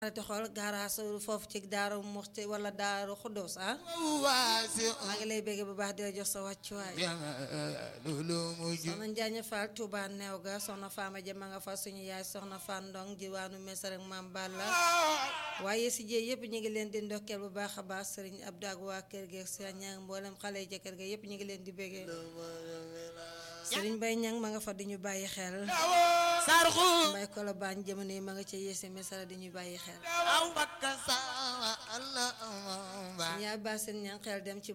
te xool gaaraas foofu ci daaru muxti wala daaru xuddoos ah maa ngi lay bégge bu baax di la jox sa wàccuwaay soxna Njaaña Fall Touba neew ga soxna Faama ja ma nga fa suñu yaay soxna Fan Ndong jiwaanu mes rek maam Balla waaye si jee yëpp ñu ngi leen di ndokkeel bu baax a baax sëriñ Abdou ak waa kër gi sëriñ ñang mboolem xale yi ca kër ga yëpp ñu ngi leen di béggee sëriñ Bay ñang ma nga fa di ñu bàyyi xel mbay kolo baañ jamono yi ma nga ca yéese mesara di ñu bàyyi xel ñaa ba seen ñang xel dem ci